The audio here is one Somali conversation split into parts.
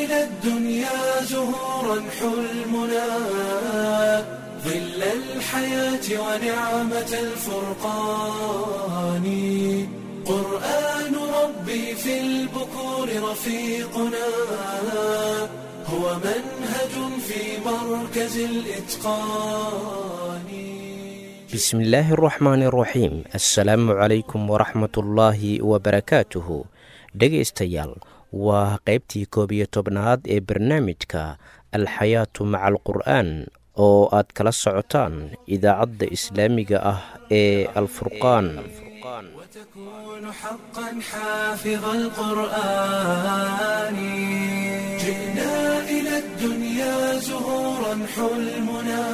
إلى الدنيا زهورا حلمنا ظل الحياة ونعمة الفرقان قرآن ربي في البكور رفيقنا هو منهج في مركز الإتقان bismi illaahi araxmaani araxiim assalaamu calaykum waraxmatullaahi wabarakaatuhu dhegaystayaal waa qaybtii koob iyo tobnaad ee barnaamijka alxayaatu maca alqur'aan oo aad kala socotaan idaacadda islaamiga ah ee alfurqaan وتكون حقا حافظ القرآن جئنا إلى الدنيا زهورا حلمنا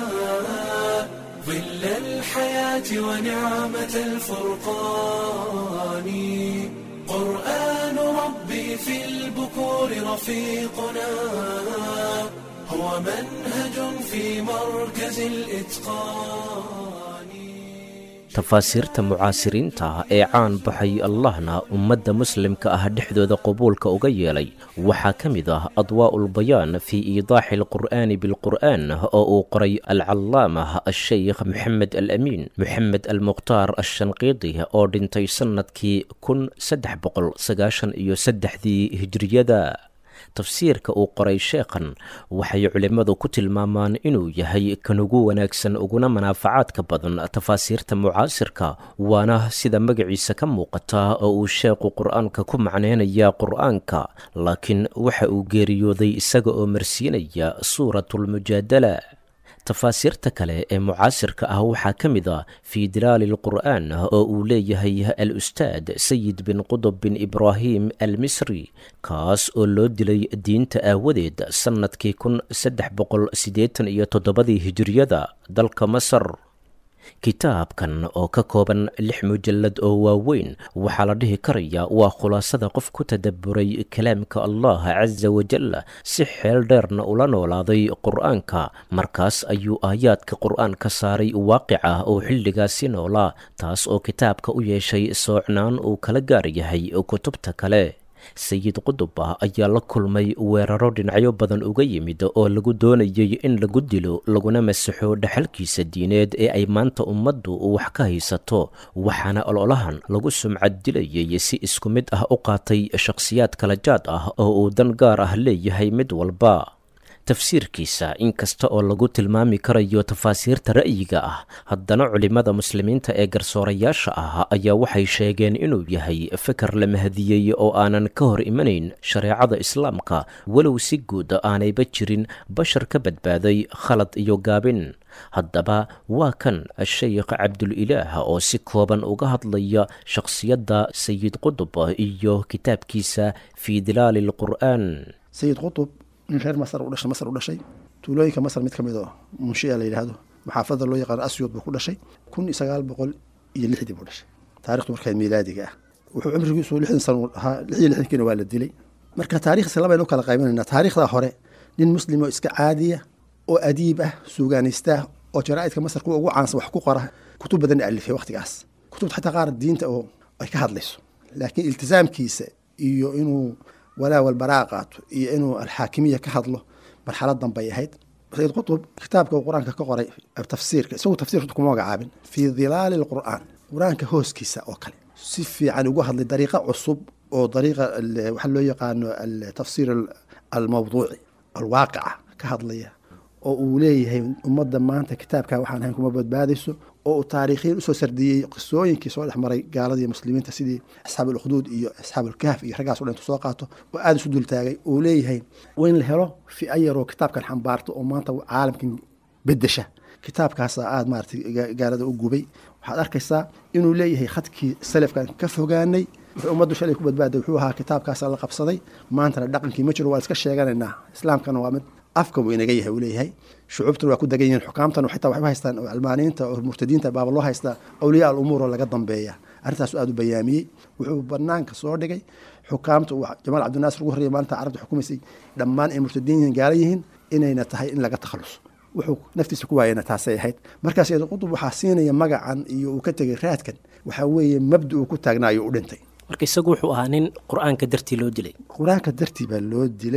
ظل الحياة ونعمة الفرقان قرآن ربي في البكور رفيقنا هو منهج في مركز الإتقان tafaasiirta mucaasiriinta ee caan baxay allahna ummadda muslimka ah dhexdooda qabuulka uga yeelay waxaa ka mid ah adwaa'ulbayaan fii iidaaxi alqur'aani bilqur'aan oo uu qoray alcallaamah asheykh maxamed al amiin moxamed almukhtaar ashanqiidi oo dhintay sannadkii kun saddex boqol sagaashan iyo saddexdii hijriyada tafsiirka uu qoray sheekhan waxay culimmadu ku tilmaamaan inuu yahay kan ugu wanaagsan uguna manaafacaadka badan tafaasiirta mucaasirka waana sida magaciisa ka muuqata oo uu sheekhu qur-aanka ku macneynaya qur-aanka laakiin waxa uu geeriyooday isaga oo marsiinaya suuratulmujaadala tafaasiirta kale ee mucaasirka ah waxaa ka mid a fii dilaali alqur'aan oo uu leeyahay al ustaad sayid bin qudub bin ibraahim al misri kaas oo loo dilay diinta aawadeed sannadkii kun saddex boqol siddeetan iyo toddobadii hijiriyada dalka masar kitaabkan oo ka kooban lix mujallad oo waaweyn waxaa la dhihi karaya waa khulaasada qof ku tadabburay kalaamka allah casa wajal si xeel dheerna ula noolaaday qur-aanka markaas ayuu aayaadka qur-aanka saaray waaqic ah oo xilligaasi noolaa taas oo kitaabka u yeeshay soocnaan uu kala gaar yahay kutubta kale sayid qudubah ayaa la kulmay weeraro dhinacyo badan uga yimid oo lagu doonayay in lagu dilo laguna masaxo dhaxalkiisa diineed ee ay maanta ummaddu wax ka haysato waxaana ololahan lagu sumcad dilayay si isku mid ah u qaatay shakhsiyaad kala jaad ah oo uu dan gaar ah leeyahay mid walba tafsiirkiisa inkasta oo lagu tilmaami karayo tafaasiirta ra'yiga ah haddana culimmada muslimiinta ee garsoorayaasha ah ayaa waxay sheegeen inuu yahay fikar la mahadiyey oo aanan ka hor imanayn shareecada islaamka walow si guud aanayba jirin bashar ka badbaaday khalad iyo gaabin haddaba waa kan sheykh cabdulilaah oo si kooban uga hadlaya shakhsiyadda sayid qudub iyo kitaabkiisa fii dilaali alqur'aan nin reer masar u dhashay masar u dhashay tuulooyinka masar mid ka mid oo munshia la yidhaahdo maxaafada loo yaqaano asyod buu ku dhashay kun iyo sagaal boqol iyo lixdii buu dhashay taarikhdu markaa miilaadiga ah wuxuu cimrigiisu lixdan sano ahaa lix iyo lixdankiina waa la dilay marka taarikhdiisa labaynu kala qaybanayna taarikhdaa hore nin muslim oo iska caadiya oo adiib ah suugaanaysta oo jaraa'idka masar kuwa ugu caansan wax ku qora kutub badanna alifay waqtigaas kutubta xataa qaar diinta oo ay ka hadlayso laakiin iltisaamkiisa iyo inuu walaa walbaraa qaato iyo inuu alxaakimiya ka hadlo marxalad danbay ahayd sayid qutub kitaabka uu qur-aanka ka qoray tafsiirka isagu tafsirka kuma magacaabin fii dilaali alqur'aan qur-aanka hooskiisa oo kale si fiican ugu hadlay dariiqa cusub oo dariiqa waxaa loo yaqaano altafsiir almawduuci alwaaqica ka hadlaya oo uu leeyahay ummadda maanta kitaabka waxaan ahayn kuma badbaadayso oo uu taariikhiyan usoo sardiyey qisooyinkii soo dhex maray gaaladii muslimiinta sidii asxaab ulkhduud iyo asxaab ulkahf iyo raggaas o dhan intu soo qaato oo aada isu dultaagay uu leeyahay waa in la helo fi-a yaroo kitaabkan xambaarto oo maanta caalamkan bedesha kitaabkaasa aada maaratay gaalada u gubay waxaad arkaysaa inuu leeyahay khadkii salafkan ka fogaanay wuxuu ummaddu shalay ku badbaaday wuxuu ahaa kitaabkaasa la qabsaday maantana dhaqankii ma jiro waa iska sheeganaynaa islaamkana waa mid afka buu inaga yahay uu leeyahay shucuubtuna waa ku degan yihiin xukaamtan xitaa waxay u haystaan oo almaaniinta oo murtadiinta baaba loo haystaa awliyaa alumuur oo laga dambeeya arrintaasu aada u bayaamiyey wuxuu banaanka soo dhigay xukaamta uu jamaal cabdinaasir ugu horreeyay maalinta carabta xukumaysay dhammaan ay murtadiin yihiin gaala yihiin inayna tahay in laga takhaluso wuxuu naftiisa ku waayana taasay ahayd markaas eed qutub waxaa siinaya magacan iyo uu ka tegay raadkan waxaa weeye mabda uu ku taagnaayo u dhintay marka isagu wuxuu ahaa nin qur-aanka dartii loo dilay qur-aanka dartii baa loo dilay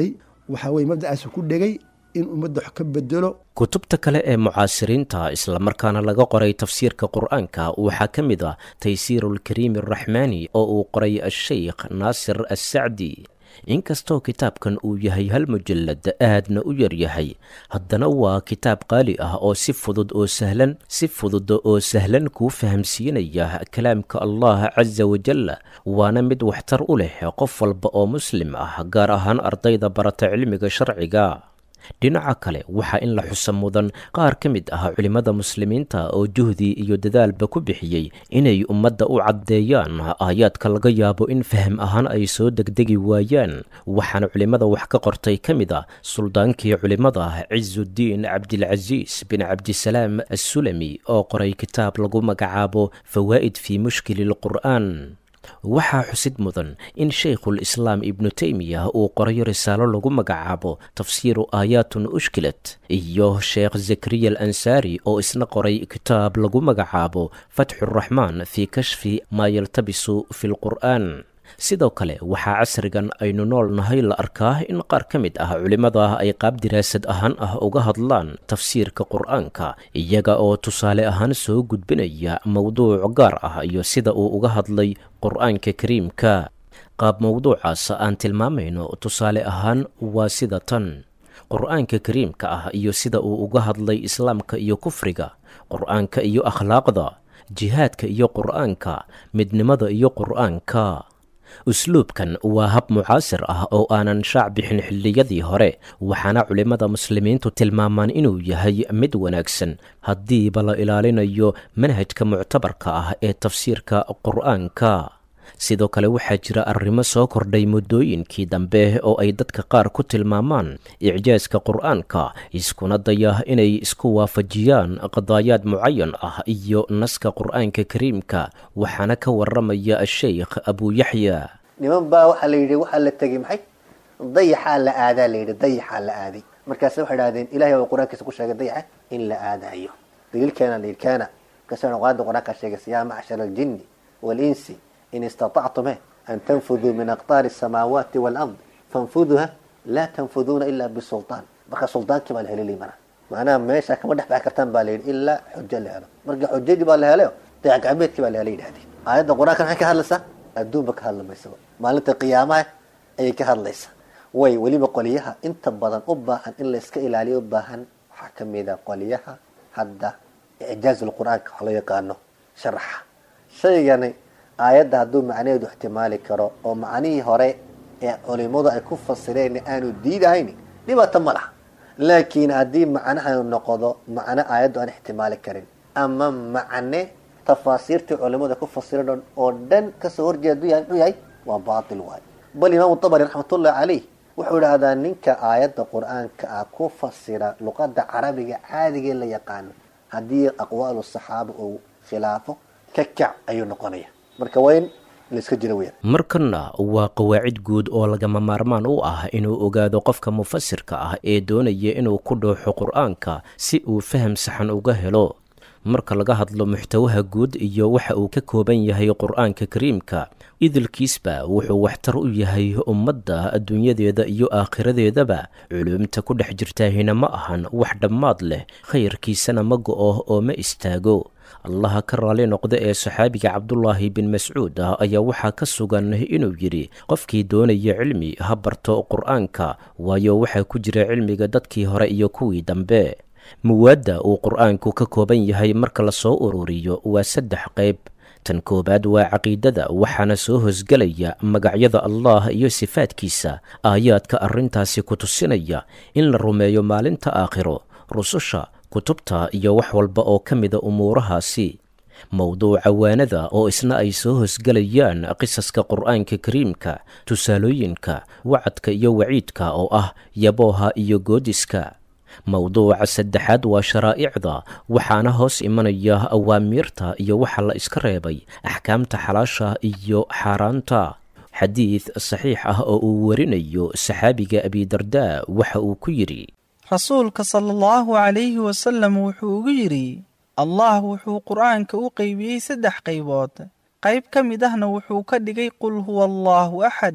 waxaa weye mabda'aasu ku dhegay in ummadda wax ka bedelo kutubta kale ee mucaasiriinta islamarkaana laga qoray tafsiirka qur-aanka waxaa ka mid ah taysiirulkariimi araxmaani oo uu qoray asheykh naasir assacdi inkastoo kitaabkan uu yahay hal mujallad aadna u yaryahay haddana waa kitaab qaali ah oo si fudud oo sahlan si fudud oo sahlan kuu fahamsiinaya kalaamka allah casa wajal waana mid waxtar u leh qof walba oo muslim ah gaar ahaan ardayda barata cilmiga sharciga dhinaca kale waxaa in la xusa mudan qaar ka mid ah culimmada muslimiinta oo juhdi iyo dadaalba ku bixiyey inay ummadda u caddeeyaan aayaadka laga yaabo in faham ahaan ay soo degdegi waayaan waxaana culimmada wax ka qortay ka mid a suldaankii culimmada cisudiin cabdilcasiis bin cabdisalaam assulami oo qoray kitaab lagu magacaabo fawaa'id fii mushkili lqur'aan waxaa xusid mudan in sheikhul islaam ibnu teymiya uu qoray risaalo lagu magacaabo tafsiiru aayaatun ushkilat iyo sheekh zakariya al ansaari oo isna qoray kitaab lagu magacaabo fatxuraxmaan fii kashfi maa yaltabisu fi lqur'aan sidoo kale waxaa casrigan aynu nool nahay la arkaa in qaar ka mid ah culimmada ay qaab diraasad ahaan ah uga hadlaan tafsiirka qur'aanka iyaga oo tusaale ahaan soo gudbinaya mowduuc gaar ah iyo sida uu uga hadlay qur'aanka kariimka qaab mowduucaas aan tilmaamayno tusaale ahaan waa sida tan qur'aanka kariimka ah iyo sida uu uga hadlay islaamka iyo kufriga qur'aanka iyo akhlaaqda jihaadka iyo qur'aanka midnimada iyo qur'aanka usluubkan waa hab mucaasir ah oo aanan shaac bixin xilliyadii hore waxaana culimmada muslimiintu tilmaamaan inuu yahay mid wanaagsan haddiiba la ilaalinayo manhajka muctabarka ah ee tafsiirka qur'aanka sidoo kale waxaa jira arrimo soo kordhay muddooyinkii dambe oo ay dadka qaar ku tilmaamaan icjaaska qur'aanka iskuna daya inay isku waafajiyaan qadaayaad mucayan ah iyo naska qur'aanka kariimka waxaana ka waramaya asheykh abuuyaxya niman baa waxaa la yidhi waxaa la tegey maxay dayaxaa la aadaa la yidhi dayaxaa la aaday markaase waxay idhahdeen ilahay baa qur-aankiisa ku sheegay dayaxa in la aadayo daliilkeena la yidhi keena markaasuu qur-aanka qur-aanka sheegaysa yaa macshara aljinni waalinsi in istaطactum an tanfuduu min aqtaari الsamaawaati wاlard fanfuduha laa tanfuduuna ila bisulطaan marka sultaankii baa la helay mana macnaha meesha kama dhex baxi kartaan baa la yidhi ilaa xujo la helo marka xujadii baa la helayo dayac gacmeedkii baa la helay yidhahdeen aayadda qur-aanka maxay ka hadlaysaa adduunba ka hadla maysaba maalinta qiyaamaha ayay ka hadlaysaa way weliba qoliyaha inta badan u baahan in layska ilaaliyo u baahan waxaa kamida qoliyaha hadda icjaaz lqur'aanka wax loo yaqaano sharaxa shaygani aayadda hadduu macnaheedu ixtimaali karo oo macnihii hore ee culimadu ay ku fasireen aanu diidahayn dhibaato ma laha laakiin haddii macnaha noqdo macno aayaddu aan ixtimaali karin ama macne tafaasiirtii culimadu ay ku fasireen oo dhan kasoo horjeedu yahay muxuu yahay waa baatil waayo bal imaamu tabari raxmatullahi caleyh wuxuu idhaahdaa ninka aayadda qur-aanka ah ku fasira luqada carabiga caadigee la yaqaano haddii aqwaalu saxaaba uu khilaafo ka kac ayuu noqonaya marka waa in layska jiro weyaan markanna waa qawaacid guud oo lagama maarmaan u ah inuu ogaado qofka mufasirka ah ee doonaya inuu ku dhooxo qur-aanka si uu faham saxan uga helo marka laga hadlo muxtawaha guud iyo waxa uu ka kooban yahay qur-aanka kariimka idilkiisba wuxuu waxtar u yahay ummadda adduunyadeeda iyo aakhiradeedaba culuumta ku dhex jirtaahina ma ahan wax dhammaad leh khayrkiisana ma go-o oo ma istaago allaha ka raali noqda ee saxaabiga cabdulaahi bin mascuud ah ayaa waxaa ka sugan inuu yidhi qofkii doonaya cilmi ha barto qur-aanka waayo waxaa ku jira cilmiga dadkii hore iyo kuwii dambe muwaadda uu qur-aanku ka kooban yahay marka lasoo ururiyo waa saddex qayb tan koowaad waa caqiidada waxaana soo hosgelaya magacyada allah iyo sifaadkiisa aayaadka arrintaasi ku tusinaya in la rumeeyo maalinta aakhiro rususha kutubta iyo wax walba oo ka mida umuurahaasi mowduuca waanada oo isna ay soo hosgelayaan qisaska qur-aanka kariimka tusaalooyinka wacadka iyo waciidka oo ah yabooha iyo goodiska mowduuca saddexaad waa sharaa'icda waxaana hoos imanaya awaamiirta iyo waxa la iska reebay axkaamta xalaasha iyo xaaraanta xadiid saxiix ah oo uu warinayo saxaabiga abidardaa waxa uu ku yidhi rasuulka sala allahu calayhi wasallam wuxuu ugu yidhi allah wuxuu qur'aanka u qaybiyey saddex qaybood qayb ka mid ahna wuxuu ka dhigay qul huwa allaahu axad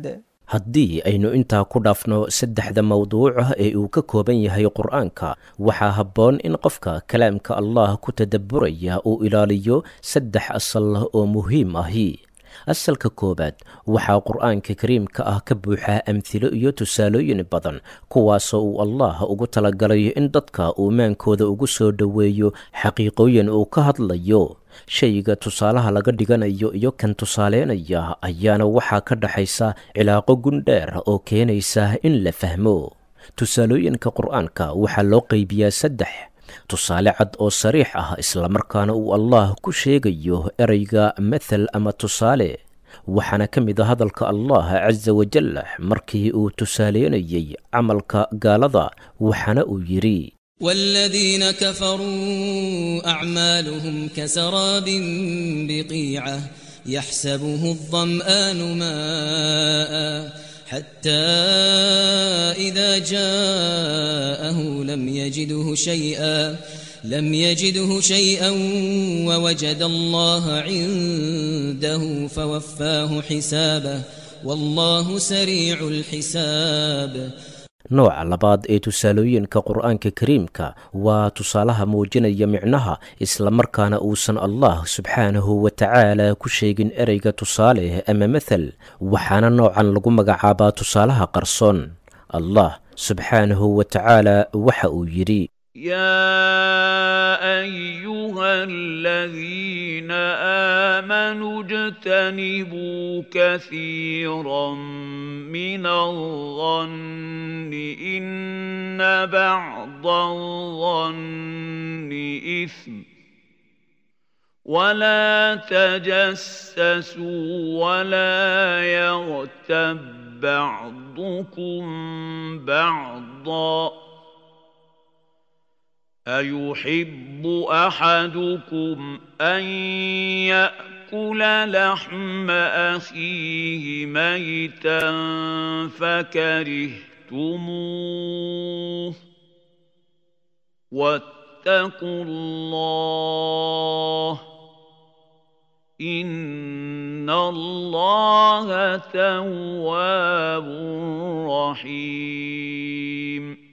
haddii aynu intaa ku dhaafno saddexda mawduuc ah ee uu ka kooban yahay qur-aanka waxaa habboon in qofka kalaamka allah ku tadabburaya uu ilaaliyo saddex asal oo muhiim ahi asalka koowaad waxaa qur-aanka kariimka ah ka buuxaa amhilo iyo tusaalooyin badan kuwaasoo uu allah ugu talagalay in dadka uu maankooda ugu soo dhoweeyo xaqiiqooyin uu ka hadlayo shayga tusaalaha laga dhiganayo iyo kan tusaaleynaya ayaana waxaa ka dhaxaysa cilaaqo gundheer oo keenaysa in la fahmo tusaalooyinka qur-aanka waxaa loo qaybiyaa saddex tusaale cad oo sariix ah islamarkaana uu allah ku sheegayo ereyga mathal ama tusaale waxaana ka mid a hadalka allah casa wajal markii uu tusaaleynayey camalka gaalada waxaana uu yidhi والذين كفروا أعمالهم كسراب بقيعة يحسبه الظمآن ماء حتى إذا جاءه لم يجده شيئا لم يجده شيئا ووجد الله عنده فوفاه حسابه والله سريع الحساب nooca labaad ee tusaalooyinka qur-aanka kariimka waa tusaalaha muujinaya micnaha islamarkaana uusan allah subxaanahu wa tacaala ku sheegin ereyga tusaale ama mathal waxaana noocan lagu magacaabaa tusaalaha qarsoon allah subxaanahu wa tacaala waxa uu yidhi يا ايها الذين امنوا اجتنبوا كثيرا من الظن ان بعض الظن اثم ولا تجسسوا ولا يغتب بعضكم بعضا أيحب أحدكم أن يأكل لحم أخيه ميتا فكرهتموه واتقوا الله إن الله تواب رحيم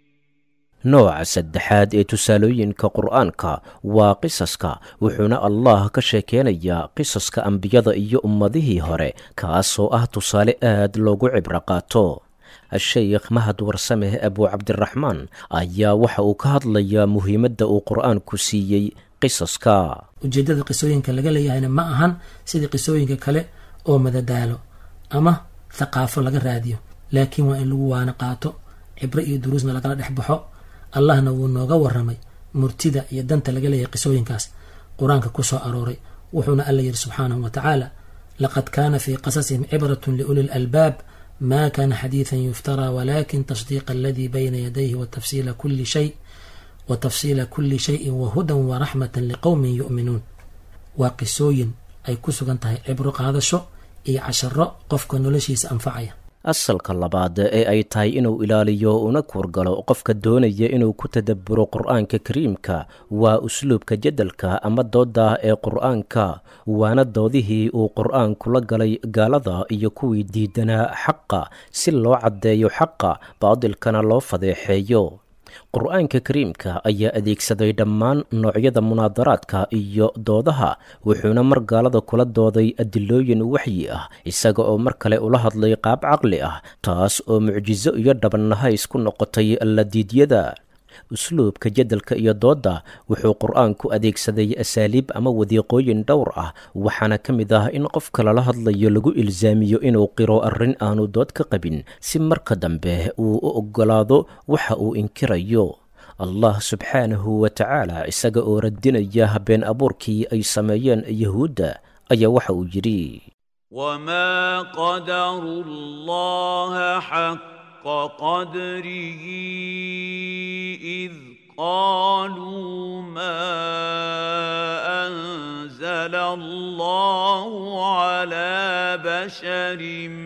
nooca saddexaad ee tusaalooyinka qur-aanka waa qisaska wuxuuna allah ka sheekeynayaa qisaska ambiyada iyo ummadihii hore kaasoo ah tusaale aad loogu cibro qaato sheykh mahad warsameh abuu cabdiraxmaan ayaa waxa uu ka hadlayaa muhiimadda uu qur-aanku siiyey qisaska ujeeddada qisooyinka laga leeyahayna ma ahan sidii qisooyinka kale oo madadaalo ama thaqaafo laga raadiyo laakiin waa in lagu waana qaato cibro iyo duruusna lagala dhex baxo allahna wuu nooga waramay murtida iyo danta laga leeyahay qisooyinkaas qur-aanka ku soo arooray wuxuuna alla yidhi subxaanahu wa tacaala laqad kaana fii qasasihim cibratun liuli lalbaab ma kana xadiidan yuftaraa walakin tasdiiqa aladii bayna yadayhi watafsiila kuli shay wa tafsiila kuli shayin wahudan waraxmatan liqowmin yu'minuun waa qisooyin ay ku sugan tahay cibro qaadasho iyo casharo qofka noloshiisa anfacaya asalka labaad ee ay tahay inuu ilaaliyo una kuurgalo qofka doonaya inuu ku tadabburo qur-aanka kariimka waa usluubka jadalka ama doodda ee qur-aanka waana doodihii uu qur-aanku la galay gaalada iyo kuwii diidanaa xaqa si loo caddeeyo xaqa baadilkana loo fadeexeeyo qur-aanka kariimka ayaa adeegsaday dhammaan noocyada munaadaraadka iyo doodaha wuxuuna mar gaalada kula dooday adilooyin waxyi ah isaga oo mar kale ula hadlay qaab caqli ah taas oo mucjiso iyo dhabannahays ku noqotay alladiidyada usluubka jadalka iyo doodda wuxuu qur-aanku adeegsaday asaaliib ama wadiiqooyin dhowr ah waxaana ka mid ah in qofka lala hadlayo lagu ilsaamiyo inuu qiro arrin aanu dood ka qabin si marka dambe uu u oggolaado waxa uu inkirayo allah subxaanahu wa tacaala isaga oo radinaya habeen abuurkii ay sameeyeen yahuudda ayaa waxa uu yidhi وما قدروا الله حق قدره إذ قالوا ما أنزل الله على بشر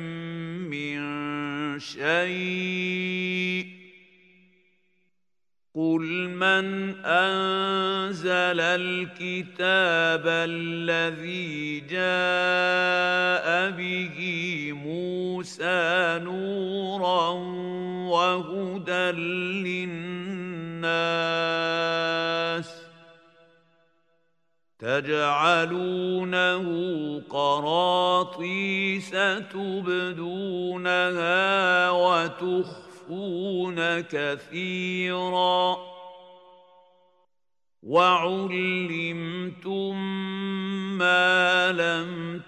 من شيء قل من انزل الكتاب الذي جاء به موسى نورا وهدى للناس تجعلونه قراطيس تبدونها وتخفون كثيرا وعلمتم ما لم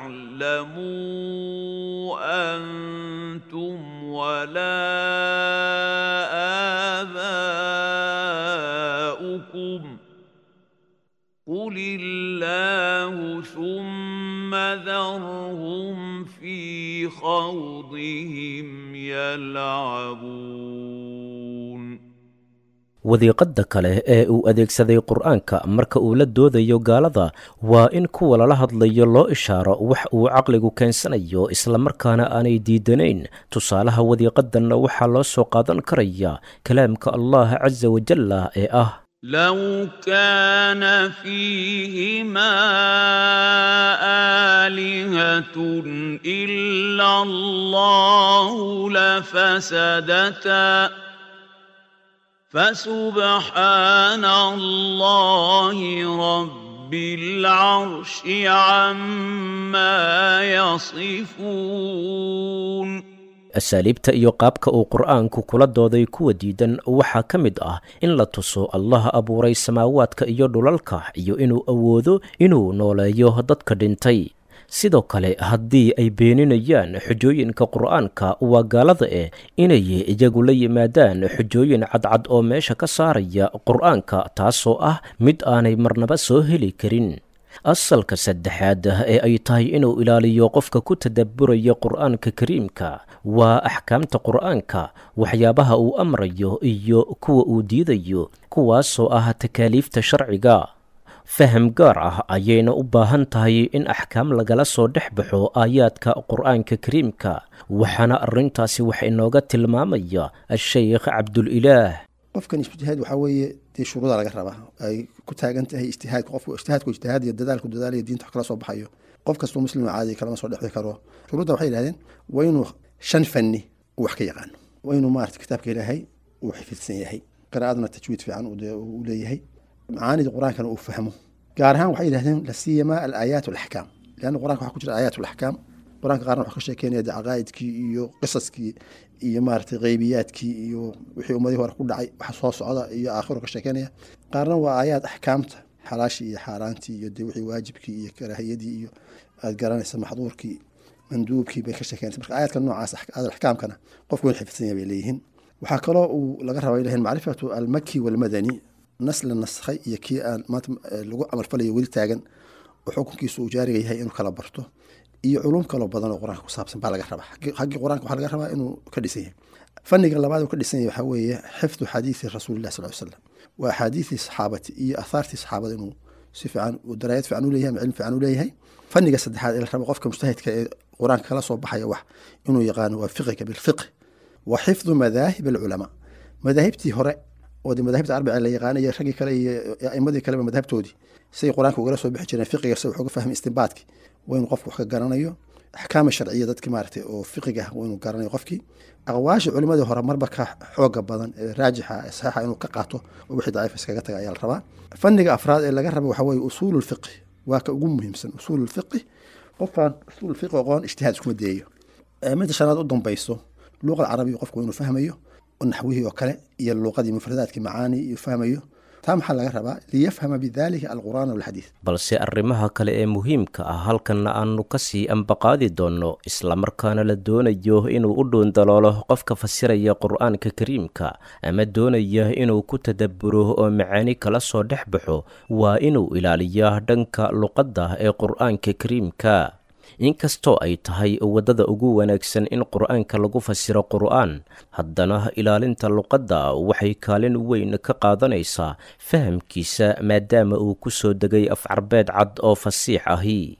تعلموا انتم ولا اباؤكم قل الله ثم ذرهم في خوضهم يلعبون wadiiqadda kale ee uu adeegsaday qur-aanka marka uu la doodayo gaalada waa in kuwa lala hadlayo loo ishaaro wax uu caqligu keensanayo islamarkaana aanay diidanayn tusaalaha wadiiqadanna waxaa loo soo qaadan karaya kalaamka allah casa wajalla ee ah لو كان فيهما آلهة إلا الله لفسدتا فسبحان الله رب العرش عما يصفون asaaliibta iyo qaabka uu qur'aanku kula dooday kuwa diidan waxaa ka mid ah in la tuso allaha abuuray samaawaadka iyo dhulalka iyo inuu awoodo inuu nooleeyo dadka dhintay sidoo kale haddii ay beeninayaan xujooyinka qur'aanka waa gaalada eh inay iyagu la yimaadaan xujooyin cadcad oo meesha ka saaraya qur'aanka taasoo ah mid aanay marnaba soo heli karin asalka saddexaad ee ay tahay inuu ilaaliyo qofka ku tadabburaya qur'aanka kariimka waa axkaamta qur'aanka waxyaabaha uu amrayo iyo kuwa uu diidayo kuwaasoo ah takaaliifta sharciga faham gaar ah ayayna u baahan tahay in axkaam lagala soo dhex baxo aayaadka qur'aanka kariimka waxaana arrintaasi wax inooga tilmaamaya a-sheykh cabdulilaah qofkan ijtihaad waxaa weeye dee shuruuda laga rabaa ay ku taagan tahay ijtihaadka qofku ijtihaadku ijtihaad iyo dadaalku dadaalaya diinta wax kala soo baxayo qof kastoo muslim caadi kalama soo dhexi karo shuruudda waxay yidhahdeen waa inuu shan fanni uu wax ka yaqaano waa inuu maarata kitaabka ilaahay uu xifidsan yahay qiraa'aduna tajwiid fiican uu leeyahay macaanida qur-aankana uu fahmo gaar ahaan waxay yidhahdeen la siiyama alaayaat alaxkaam leanna qur-aanka waxaa ku jira aayaat alaxkaam qur-aanka qaarna waxaa ka sheekeynaya de caqaa'idkii iyo qisaskii iyo maaragtay qeybiyaadkii iyo wixii ummadihii hore ku dhacay waxa soo socda iyo aakhiro ka sheekeynaya qaarna waa aayaad axkaamta xalaashii iyo xaaraantii iyo de wixii waajibkii iyo karaahiyadii iyo aad garanaysa maxduurkii manduubkii bay ka sheekeynaysa marka aayaadka noocaas axkaamkana qofku in xifidsan yahay bay leeyihiin waxaa kaloo uu laga rabaa ilahin macrifatu almaki walmadani nas la naskhay iyo kii aan maanta lagu camalfalayo weli taagan oo xukunkiisu uu jaariga yahay inuu kala barto iyo culum kaloo badan oo qur-aanka ku saabsan baa laga rabaa xaggii qur-aanka waxaa laga rabaa inuu ka dhisan yahay fanniga labaad uu ka dhisan yahay waxaa weeye xifdu xadiidi rasuulillahi sal ly slam waa axaadiidii saxaabati iyo ahaartii saxaabada inuu si fiican daraayad fiican u leeyahay ama cilmi fiican u leeyahay fanniga saddexaad ee la rabo qofka mujtahidka ee qur-aanka kala soo baxaya wax inuu yaqaano waa fiqiga bilfiqh wa xifdu madaahib alculamaa madaahibtii hore oo de madaahibta arbaca la yaqaanaya raggii kale iyo aimadii kaleba madhabtoodii say qur-aanka ugala soo bixi jireen fiqiga se wuxuga fahmay istinbaadki waa inuu qofku wax ka garanayo axkaama sharciya dadki maaragtay oo fiqiga ah waa inuu garanayo qofkii aqwaasha culimadii hore marba ka xooga badan ee raajixa ee saxiixa inuu ka qaato oo wixii daciif iskaga taga ayaa la rabaa fanniga afraad ee laga raba waxaa weeye usuulu lfiqhi waa ka ugu muhiimsan usuulu lfiqhi qofkaan usuul fiqhi aqoon ijtihaad iskuma dayayo midda shanaad u dambayso luuqa alcarabiya qofku inuu fahmayo naxwihii oo kale iyo luuqadii mufradaadkii macaani iyo fahmayo taa maxaa laga rabaa liyafhama bidalika alqur'aan walxadiid balse arrimaha kale ee muhiimka ah halkanna aanu ka sii ambaqaadi doonno islamarkaana la doonayo inuu u dhuundaloolo qofka fasiraya qur'aanka kariimka ama doonaya inuu ku tadabburo oo macaani kala soo dhex baxo waa inuu ilaaliyaa dhanka luqadda ee qur'aanka kariimka inkastoo ay tahay waddada ugu wanaagsan in qur'aanka lagu fasiro qur'aan haddana ilaalinta luqadda waxay kaalin weyn ka qaadanaysaa fahamkiisa maadaama uu ku soo degay afcarbeed cad oo fasiix ahi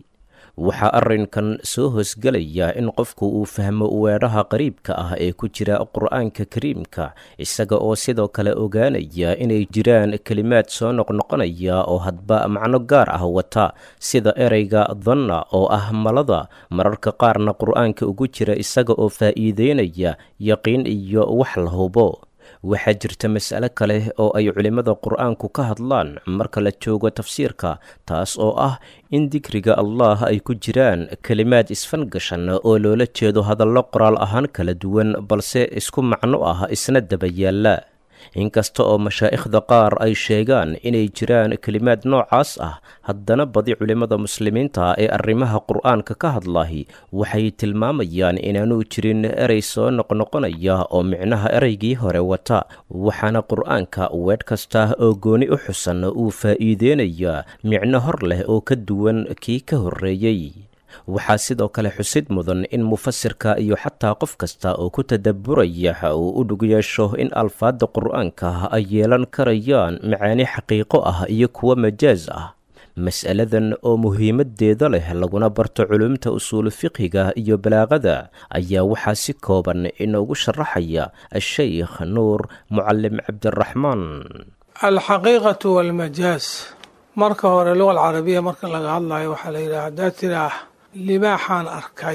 waxaa arrinkan soo hoosgelaya in qofku uu fahmo weedhaha qariibka ah ee ku jira qur'aanka kariimka isaga oo sidoo kale ogaanaya inay jiraan kelimaad soo noqnoqonaya oo hadba macno gaar ah wata sida ereyga danna oo ah malada mararka qaarna qur'aanka ugu jira isaga oo faa'iideynaya yaqiin iyo wax la hubo waxaa jirta mas'ale kale oo ay culimmada qur'aanku ka hadlaan marka la joogo tafsiirka taas oo ah in dikriga allah ay ku jiraan kelimaad isfangashan oo loola jeedo hadallo qoraal ahaan kala duwan balse isku macno ah isna daba yaalla inkasta oo mashaa'ikhda qaar ay sheegaan inay jiraan kelimaad noocaas ah haddana badi culimmada muslimiinta ee arrimaha qur'aanka ka hadlahi waxay tilmaamayaan inaanu jirin erey soo noqnoqonaya oo micnaha ereygii hore wata waxaana qur'aanka weedh kasta oo gooni u xusan uu faa'iideynayaa micno hor leh oo ka duwan kii ka horreeyey waxaa sidoo kale xusid mudan in mufasirka iyo xataa qof kasta oo ku tadabburaya uu u dhug yeesho in alfaadda qur'aanka ay yeelan karayaan macaani xaqiiqo ah iyo kuwo majaas ah mas'aladan oo muhiimaddeeda leh laguna barto culumta usuulu fiqhiga iyo balaaqada ayaa waxaa si kooban inoogu sharaxaya a-sheykh nuur mucalim cabdiraxmaan alxaqiiqatu walmajaas marka hore luga alcarabiya marka laga hadlayo waxaa la yidhaha haddaad tidhaah libaaxaan arkay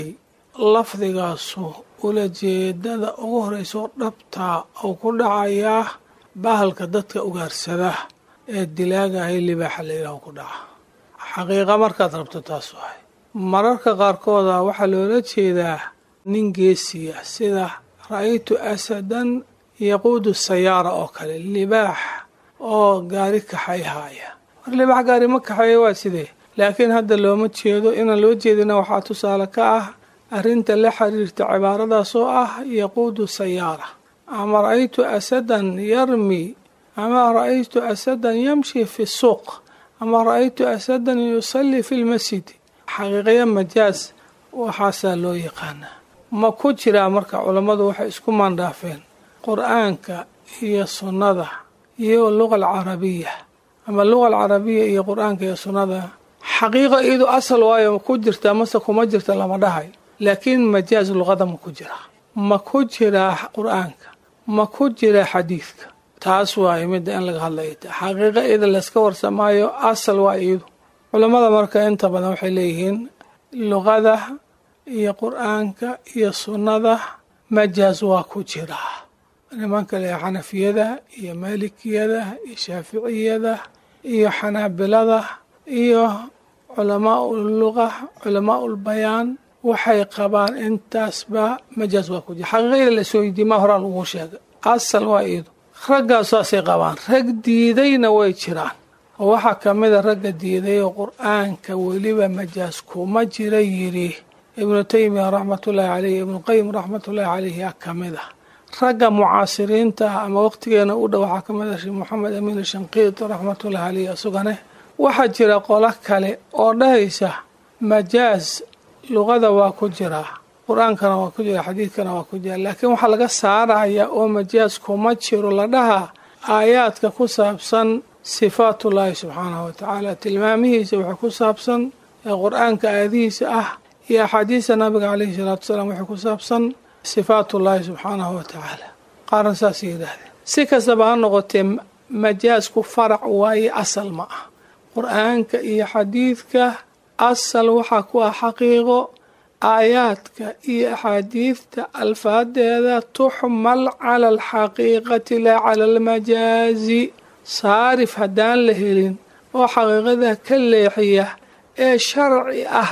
lafdigaasu ulajeedada ugu horreysoo dhabtaa oo ku dhacayaa bahalka dadka ugaarsada ee dilaagahay libaaxa la yidhaho ku dhaca xaqiiqa markaad rabto taas wahay mararka qaarkooda waxaa loola jeedaa nin geesiya sida ra'aytu asadan yaquudu sayaara oo kale libaax oo gaari kaxayhaaya mar libaax gaari ma kaxeeya waa sidee laakiin hadda looma jeedo inaan loo jeedina waxaa tusaale ka ah arrinta la xiriirta cibaaradaas oo ah yaquudu sayaara ama ra'aytu asadan yarmi ama ra'aytu asadan yamshi fi suuq ama ra'aytu asadan yusallii fi lmasjid xaqiiqaya majaas waxaasaa loo yaqaanaa ma ku jiraa marka culammadu waxay isku maandhaafeen qur-aanka iyo sunnada iyo luga alcarabiya ama luga alcarabiya iyo qur-aanka iyo sunnada xaqiiqa iyadu asal waayo ma ku jirtaa mase kuma jirta lama dhahay laakiin majaaz luqada ma ku jiraa ma ku jiraa qur-aanka ma ku jiraa xadiidka taas waayo midda in laga hadlaya xaqiiqa iyada layska warsamaayo asal waa iyadu culammada marka inta badan waxay leeyihiin luqada iyo qur-aanka iyo sunnada majaaz waa ku jiraa nimanka le xanafiyada iyo maalikiyada iyo shaaficiyada iyo xanaabilada iyo culamaau luqa culamaau lbayaan waxay qabaan intaasba majaaz waa ku jira xaqiiqada lasoo weydiye ma horaa lagu sheegay asal waa iyadu raggaas saasay qabaan rag diidayna way jiraan oo waxaa ka mida ragga diiday oo qur-aanka weliba majaaz kuma jira yidhi ibnu taymiya raxmatullaahi caleyh ibnuqayim raxmatullaahi caleyh yaa ka mid ah ragga mucaasiriinta ah ama waqtigeena u dhow waxaa ka mid ah sheekh moxamed amiin shanqiid raxmatullahi caleyh isugane waxaa jira qolo kale oo dhahaysa majaaz luqada waa ku jiraa qur-aankana waa ku jira xadiidkana waa ku jira laakiin waxaa laga saaraya oo majaaz kuma jiro la dhahaa aayaadka ku saabsan sifaatullaahi subxaanahu watacaala tilmaamihiisa waxay ku saabsan ee qur-aanka aayadihiisa ah iyo axaadiista nabiga caleyhi salaatu wasalaam waxay ku saabsan sifaatullaahi subxaanahu watacaala qaarna saasay yidhaahdeen si kastaba ha noqotee majaazku farac waaye asal ma ah qur-aanka iyo xadiidka asal waxaa ku ah xaqiiqo aayaadka iyo axaadiidta alfaadeeda tuxmal cala alxaqiiqati laa cala almajaazi saarif haddaan la helin oo xaqiiqada ka leexiya ee sharci ah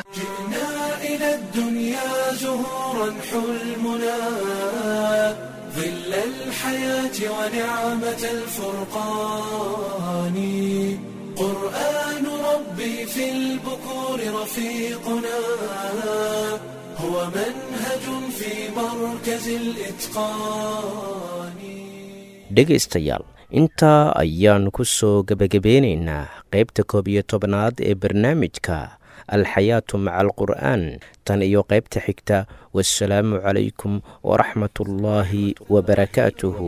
ظل الحياة ونعمة الفرقان قرآن ربي في البكور رفيقنا هو منهج في مركز الإتقان dhegaystayaal intaa ayaan ku soo gebagabeynaynaa qaybta koob iyo tobnaad ee barnaamijka alxayaatu maca alqur'aan tan iyo qaybta xigta wasalaamu calaykum waraxmat ullaahi wabarakaatuhu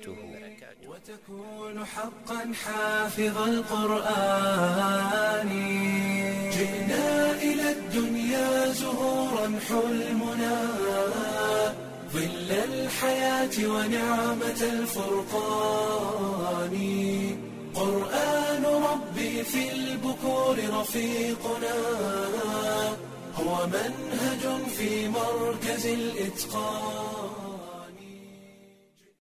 وتكون حقا حافظ القرآن جئنا إلى الدنيا الدنيا زهورا حلمنا ظل الحياة ونعمة الفرقان قرآن ربي في البكور رفيقنا هو منهج في مركز الإتقان